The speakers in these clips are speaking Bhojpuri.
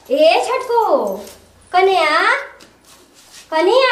ए छटको कन्या कन्या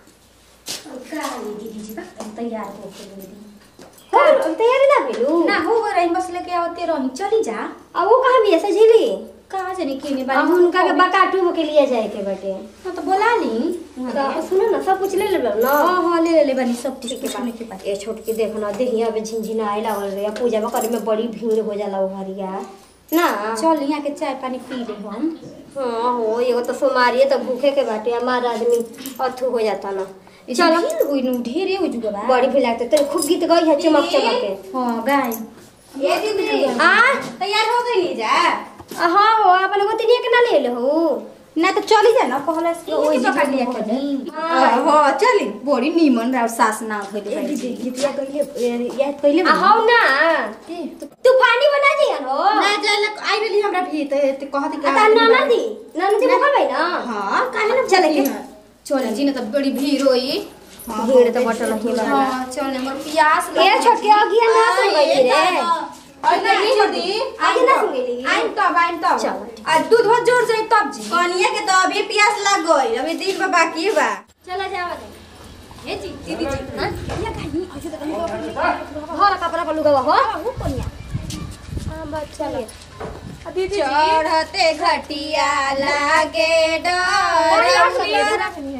दीदी जी बा तैयार हो के दीदी हो तैयारी ना भेलू ना हो गो रही बस लेके आवते रही चली जा अब वो कहाँ भी ऐसा झीली कहाँ जाने केने अब बारी उनका के बकाटू के लिए जाए के बटे हाँ तो बोला ली तो सुनो ना सब कुछ ले ले ना हाँ हाँ ले ले ले बनी सब ठीक के है के पास ये छोटकी देखो ना देहिया में झिनझिना आए लागल रे पूजा में करे में बड़ी भीड़ हो जाला वो हरिया ना चल यहाँ के चाय पानी पी ले हम हाँ हो एगो तो सोमारिए तो भूखे के बाटे हमारा आदमी अथू हो जाता ना चल हुई नु ढेरे हो जुगा बा बड़ी भी लागते तेरे खूब गीत गई है चमक चमक के हाँ गाय ये दीदी आ तैयार हो गई नहीं जा हाँ हो अपन को तिनिया के ना ले ले हो ना तो चली जा ना कहला से ओई जी पकड़ लिया कर ली हो चली बड़ी नीमन राव सास ना होइले बाई जी गीतिया कइले याद कइले आ, हाउ ना तूफानी बना दिया हो ना जाले आई रही हमरा भी तो ते कहत के आता नाना दी नाना दी भूखल भाई ना हां काहे ना चले के चल जी ना तो बड़ी भीड़ होई भीड़ तो बटल ही बा हाँ चल हमर प्यास ए छोटके अगिया ना सुन गई रे और नहीं दीदी आगे ना सुन गई आइन तब आइन तब चलो, आ दूध बहुत जोर से तब जी कनिया के तो अभी प्यास लग गई अभी दिन में बाकी बा चला जावा दे ए जी दीदी जी हां या गानी ऐसे तो कहीं हरा कपड़ा पर लुगावा हो वो कोनिया हां बात चले दीदी चढ़ते घटिया लागे डर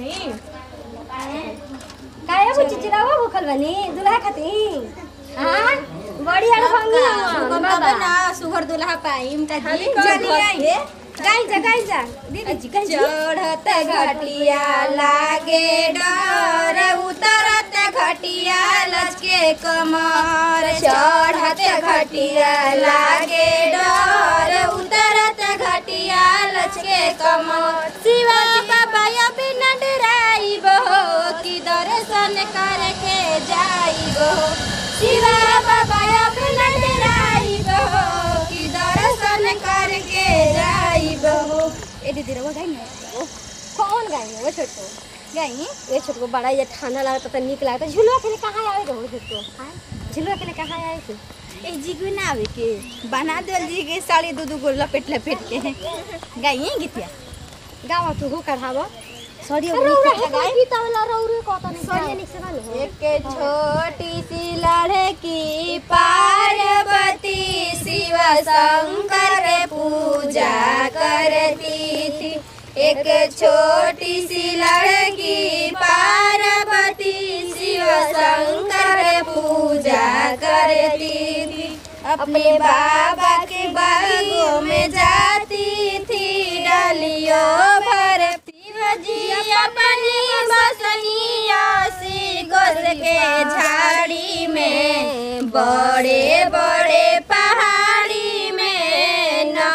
काहे वो चिचिरावा भूखल बनी दुल्हा खातिर हां बड़ी हड़ भंगी बाबा ना सुगर दुल्हा पाइम का जी चली आई। गाई जा गाई जा दीदी जी गाई चढ़ते घटिया लागे डर उतरते घटिया लचके कमर चढ़ते घटिया लागे डर उतरते घटिया लचके कमर शिवा बाबा अभी न डराइब हो कि दर्शन करके जाइब हो शिवा बाबा अभी न डराइब हो कि दर्शन करके जाइब हो ए दीदी रवा गाई ना कौन गाय वो छोटको गाई ये छोटको बड़ा ये ठंडा लगता तो निक लगता झुलवा के लिए कहाँ आवे रहो छोटको झुलवा के लिए कहाँ आए थे ए जीगु ना आवे के बना देल जी के साड़ी दू दू गो लपेट लपेट के गाई गीतिया गावा तू हो कढ़ावा सॉरी रौरा है गाय गीता वाला रौरे कहता नहीं सरिया निक से गाने हो एक छोटी सी लड़की पार्वती शिव शंकर पूजा करती थी एक छोटी सी लड़की पार्वती शिव शंकर पूजा करती थी अपने बाबा के बागों में जाती थी डालियों भर शिवजी अपनी बसनिया सी गोस के झाड़ी में बड़े बड़े पहाड़ी में न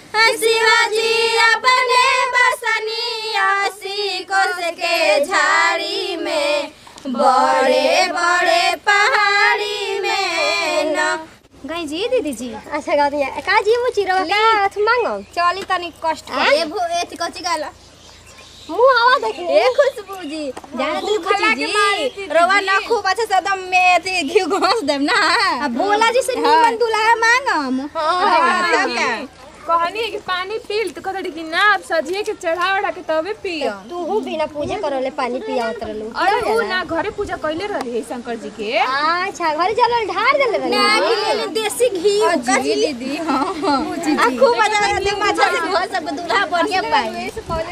शिवाजी अपने बसनिया सी गोस के झाड़ी में बड़े बड़े पहाड़ी में न गाई जी दीदी जी अच्छा गाती है का जी मु चिरवा का अथ मांगो चली तनी कष्ट ए भो ए कच्ची गाला मुंह आवा देखे ए खुशबू जी जाने तू खुशी जी रवा ना खूब अच्छा से एकदम में अथी घी घोस देम ना अब भोला जी से नीमन दुल्हा मांगम हाँ, तब क्या कहनी है कि पानी पील तो कहते कि ना अब सजिए के चढ़ा उड़ा के तबे पियो तू हूँ बिना पूजा करले पानी पिया उतरलू अरे वो ना घरे पूजा कैले रहे है शंकर जी के अच्छा घरे चलो ढार देले बनी देसी घी जी दीदी हां आ खूब मजा आते माछा से घोस सब दूल्हा बढ़िया पाई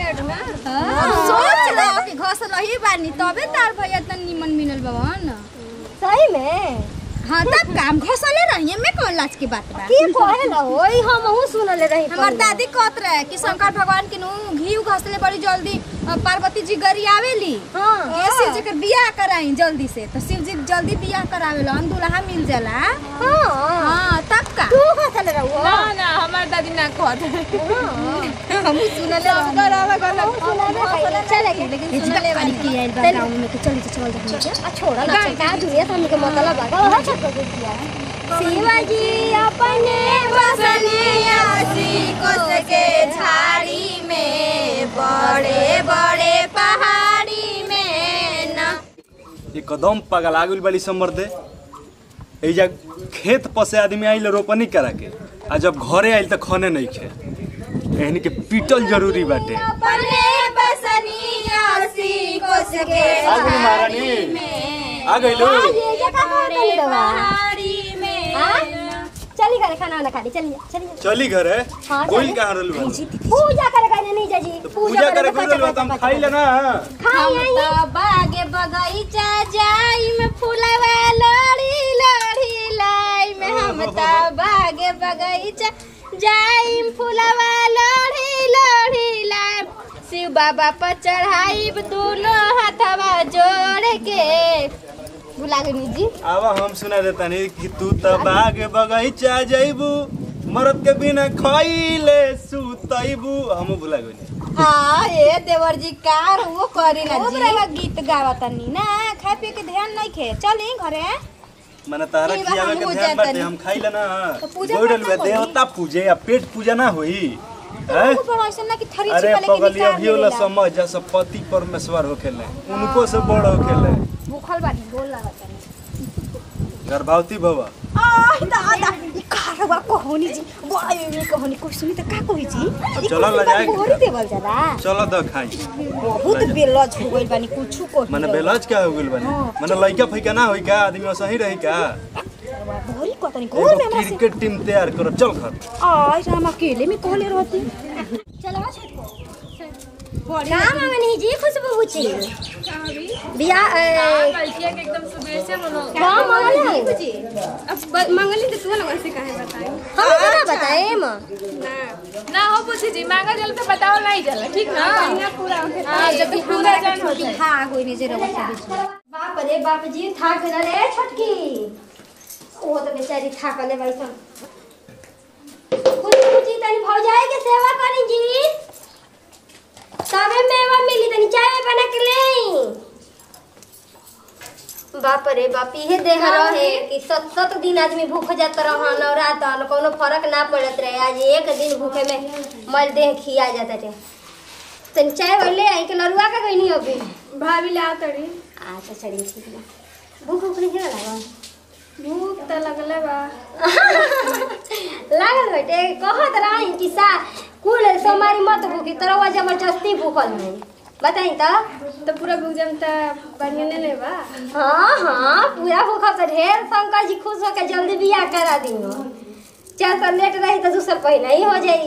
सोच लो कि घोस रही बानी तबे तार भैया तन निमन मिलल बवन सही में हां तब काम घोसले रही में कौन लाज की बात बा की कहे ना होई हम हूँ सुनले रही हमार दादी कहत रहे कि शंकर भगवान के नु घी घसले बड़ी जल्दी अ, पार्वती जी गरी आवेली हां ये शिव जी के बियाह कराई जल्दी से तो शिव जी जल्दी बियाह करावेला दुल्हा मिल जाला हां हां तब का तू कहले रहू ना ना हमार दादी ना कहत हम सुनले चले गए लेकिन सुनले बानी की आइल बा गांव में कि चली चल जा आ छोड़ा ना का दुनिया सामने के मतलब आ गया अच्छा कर दिया शिवाजी अपने बसनिया सी कोस के झाड़ी में बड़े बड़े पहाड़ी में न एकदम पगला गेल बड़ी समर दे एजा खेत पर से आदमी आइल रोपनी करा के आ जब घरे आइल त खने नहीं खे एहनी के पीटल जरूरी बाटे अपने बसनिया सी कोस के आ गई महारानी आ गई लो ये क्या काम होता है दवा पहाड़ी में हाँ? चली करे खाना वाना खाली चलिए चलिए चली घर है हाँ, कोई चली। कहाँ रहलू है पूजा करे कहने नहीं जाजी तो पूजा करे कोई रहलू है, तो हम खाई लेना खाई हम तो बागे बगीचा जाई में फुलवा लड़ी लड़ी लाई में हम तो बागे बगीचा जाई में फुलवा लड़ी लड़ी लाई शिव बाबा पर चढ़ाई दोनों हाथवा जोड़ के भुला गई जी आवा हम सुना देता नहीं कि तू तो बाग बगीचा जइबू मरद के बिना खइले सुतइबू हम भुला गइनी हाँ ये देवर जी कार वो करी ना जी गीत गावा तनी ना खाए पिए के ध्यान नहीं खे चली घरे मने तारा ठीक बा, खियावे के हमहू ध्यान जातनी। बाटे हम खाई लेना तो पूजा गोइडल करना में होई। देवता पूजे या पेट पूजा ना होई हैं? तो बड़ा ऐसा ना कि थरी अरे छिपा लेके पगली निकाल अभी वाला देवेला। समझ जैसे पति परमेश्वर होखेले उनको से बड़ होखेले भूखल बानी बोल लागत तनी गर्भवती भवा आह दादा ई कारवा कहोनी जी बड़ा ये कहोनी कोई सुनी त का कही जी अब चलो ला जाए मोहरी देवल जला चलो द खाई बहुत बेलज हो गइल बानी कुछु को मने बेलाज क्या हो गेल बने मने लइका फइका ना होई का आदमी सही रही का मोहरी कतनी घर में एगो हमरा से क्रिकेट टीम तैयार करो चल घर आय हम अकेले में कहले रहती चलो छोटको काम मांगनी जी खुशबू बुची बिया ए, लड़किया के एकदम सुबह से मनो काम मांगल है अब मंगली तो तू लोगों से काहे बताई हम ना बताए मां ना हो पूछी जी मांगा जल पे बताओ नहीं जला ठीक ना पूरा हां जब पूरा जान हो जाए हाँ कोई नहीं जरा बता दीजिए बाप रे बाप जी थाक गए रे छोटकी वो तो बेचारी थाकले भाई सन कुछ कुछ तनी भौजाई के सेवा करी जी तबे मेवा मिली तनी चाय बना के ले बाप रे बाप इहे देह रहे कि सत सत दिन आदमी भूख जात रहा नवरात न कोनो फर्क ना पड़त रहे आज एक दिन भूखे में मल देह खिया जाता रे तनी चाय वाले आई के लरुआ का गई नहीं अभी भाभी ला तड़ी अच्छा चलिए ठीक है भूख भूख नहीं लगा भूख त लगले बा लागल बेटे कहत रही कि सा कुल सोमारी मत भूखी तरवा जबरदस्ती भूखल है बताई तो तो पूरा भूख जम त बढ़िया ने ले बा हाँ हाँ पूरा भूखल तो ढेर शंकर जी खुश होकर जल्दी बियाह करा दी चार तो लेट रही तो दूसर पहले ही हो जाई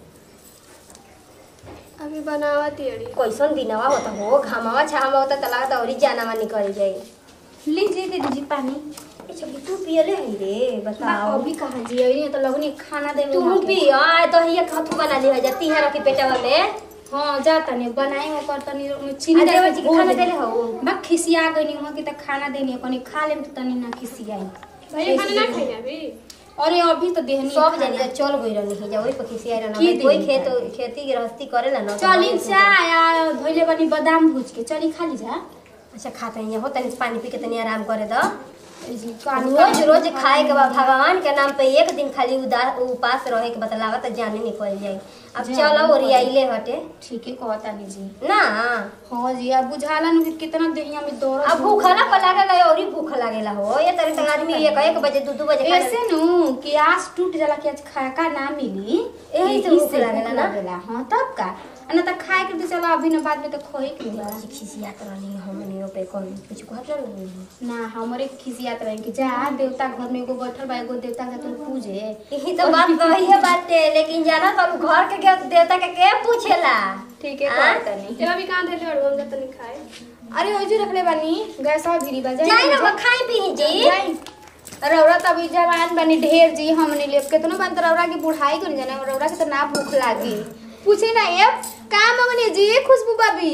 अभी बनावत अड़ी कैसन दिनवा होता हो घामावा छामा होता तो लगता और जानावा निकल जाई लीजिए दे दीजिए पानी ए छबी तू पियले है रे बताओ अभी कहाँ जी अभी तो लगनी खाना दे तू पी आ तो हिया खथू बना ली है जाती है रखी पेटवा में हाँ जाता नहीं बनाई हो कर तनी में चीनी अरे डाल बच्ची के खाना देले हो बा खिसिया गई हो कि त खाना देनी कनी खा लेम तो तनी ना खिसियाई भैया खाना ना खाई अभी अरे अभी तो देहनी सब जनी तो चल गई रहनी है जा वही पर खिसिया रहना की कोई दिन खेत खेती गृहस्थी करेला ना तो चली बहुत चाय आ धोइले बनी बादाम भूज के चली खा ली जा अच्छा खाते हैं हो तनी पानी पी के तनी आराम करे दो ए जी कानी रोज रोज खाए के बाद भगवान के नाम पे एक दिन खाली उदास उपास रहे के बतलावा तो जाने निकल जाई अब चलो ओरियाइले हटे ठीक है कहता नहीं जी ना हाँ जी अब बुझाला नु कि कितना देहिया में दौड़ अब भूख ना पर लागेला और ही भूख लागेला हो ये तरह तक आदमी एक एक बजे दो दो बजे खाना- ऐसे नु कि आस टूट जाला कि आज खाए का ना मिली यही से भूख लागेला ना? लागेला हाँ तब का आ ना त खाए के तो चलो अभी न बाद में तो खोए के बा खिसियात रहनी हमनियो पे कौन कुछ कहत रहनी ना हमरे खिसियात रहे कि जा देवता घर में एगो बैठल बा एगो देवता के तू पूजे यही तो बात वही है बाटे लेकिन जाना तो अब घर के के देवता के के पूछेला ठीक है हाँ? कहता नहीं ये अभी कहां देले और हम जब तनी खाए अरे ओजी रखले बानी गैसा भिरी बा जाई ना वो खाई पी जी जाई रौरा त अभी जवान बनी ढेर जी हमने लिए केतनो बन त रौरा की बुढ़ाई कर जाने रौरा के त ना भूख लागी पूछे ना ये का मंगनी जी खुशबू बाबी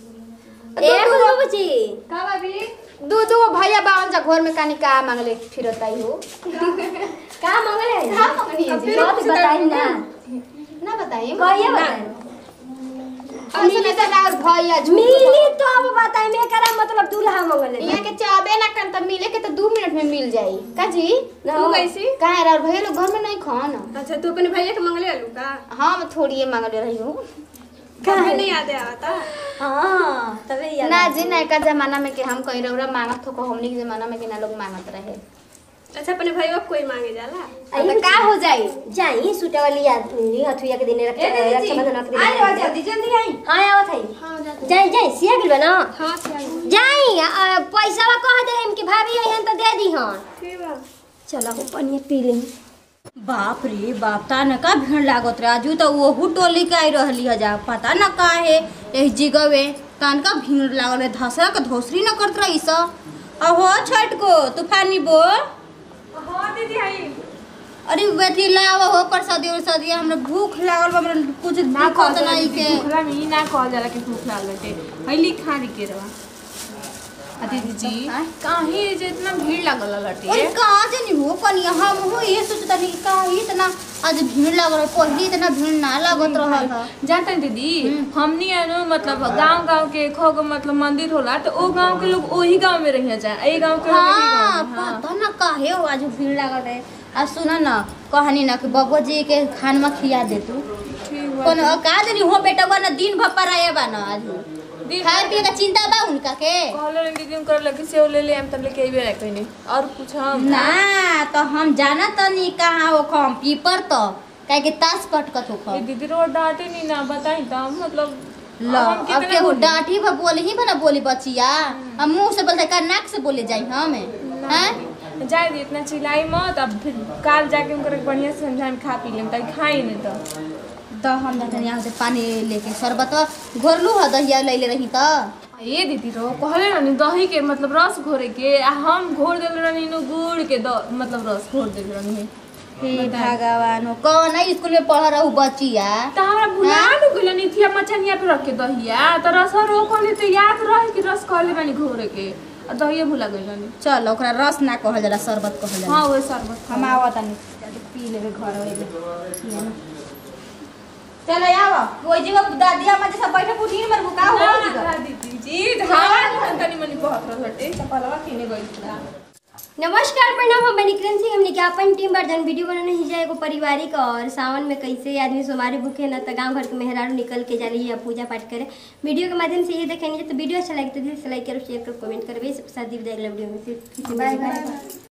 ए बाबू जी का भाभी दू दू भैया बावन जा घर में कानी का मांगले फिरत आई हो का मंगले है का मंगनी है जी बात बताई ना ना बताइए कहिए बताई ऐसे में त और भैया झूठ मिली तो अब बताई मैं करा मतलब दूल्हा मंगले यहाँ के चाबे ना कर त मिले के त दू मिनट में मिल जाई का जी तू कैसी का है और भैया लोग घर में नहीं खान अच्छा तू अपने भैया के मंगले आलू का हम थोड़ी मांगले रही हूँ कभी नहीं याद आता हां तबे याद ना जी नयका जमाना में के हम कहीं रौरा मांगत हो को हमनी के जमाना में के ना लोग मांगत रहे अच्छा अपने भाई कोई मांगे जाला आई तो का हो जाई जाई सूटा वाली आदमी हथुया के दिन रख ए दीदी जी रक्षाबंधन के दिन आई रहो जल्दी जल्दी आई हां आवत है हां जाते जाई जाई सिया गेल ना हां चल जाई आ, पैसावा कह दे हम कि भाभी अइहन तो दे दी हन ठीक बा चलो हो पनिया पी ले बाप रे बाप ता न का भीड़ लागत रहे आजू तो ओहू टोली के आई रहली है जा पता न का है एही जिगवे तान का भीड़ लागल है धसरा के धोसरी न करत रही स अहो छठ को तूफानी बो हाँ दीदी आई अरे बेटी लाव हो प्रसादी उरसादी हमरा भूख लागल बा हमरा कुछ ना दिखत नहीं के भूखला में ई ना कहल जाला कि भूख लागल बाटे हईली खारी के रवा आ दीदी जी आय? काहे जे इतना भीड़ लागल अरे लटे कहाँ से नहीं हो कनिया हम हो ये सोचता नहीं का इतना आज भीड़ लागल है पहले इतना भीड़ ना लागत रहल है जानते हैं दीदी हमनी है नु मतलब गांव गांव के खो गो मतलब मंदिर होला तो ओ गांव के लोग ओही गांव में रहिया जाए ए गांव के लोग एही हाँ गांव में, हाँ। पता ना काहे हो आज भीड़ लागल है आ सुना ना कहनी ना कि बबुआ जी के खानमा खिया दे तू ठीक बा। कोनो का जनी हो बेटा बा ना दिन भर पराए बा ना आज दिन खाए पिए का चिंता बा उनका के कहले रहे दीदी कर लगे सेव ले ले हम तब लेके अइबे ना कहीं और कुछ हम ना तो हम जाना तो नहीं कहाँ हो खम पीपर तो काहे के तास कटकत हो ये खम दीदी रोड डांटे नहीं ना बताई तो हम मतलब लो अब हम अब कितने के बोली? डांटी भा बोली ही बना बोली बचिया हम मुंह से बोलते का नाक से बोले जाई हम हैं जाए दी इतना चिल्लाई मत अब फिर काल जाके उनकर बढ़िया से समझाए खा पी लेम ताकि खाई नहीं तो तो हम जाते यहाँ से पानी लेके शरबत घोरलू है दहिया ले ले रही तो ये दीदी रो कहले रहनी दही के मतलब रस घोरे के आ हम घोर देल रहनी नु गुड़ के द, मतलब रस घोर देल रहनी हे भगवान हो कौन है स्कूल में पढ़ रहू बचिया तो हमरा भुला नु गेल नी थी मछनिया पे रख के दहिया तो रस रो कहले तो याद रहे कि रस कहले रहनी घोरे के आ दहिया भुला गेल रहनी चल ओकरा रस ना कहल जाला शरबत कहल जाला हां वो शरबत हम आवत नहीं पी लेबे घर होइले चल आव कोई जगह दादी अम्मा जैसा बैठे कुटी मर बुका हो ना दीदी जी धावा तनी मनी बहुत रहटे चपलवा किने गइल था नमस्कार प्रणाम हम निकलन सिंह हमने क्या अपन टीम वर्जन वीडियो बनाने ही जाए एगो पारिवारिक और सावन में कैसे आदमी सोमारी भूखे न तो गांव घर के मेहरारू निकल के जाली या पूजा पाठ करे वीडियो के माध्यम से ये देखेंगे तो वीडियो अच्छा लगे तो दिल से लाइक करो शेयर करो कमेंट करो सबके साथ दी विदाई अगला वीडियो में फिर बाय बाय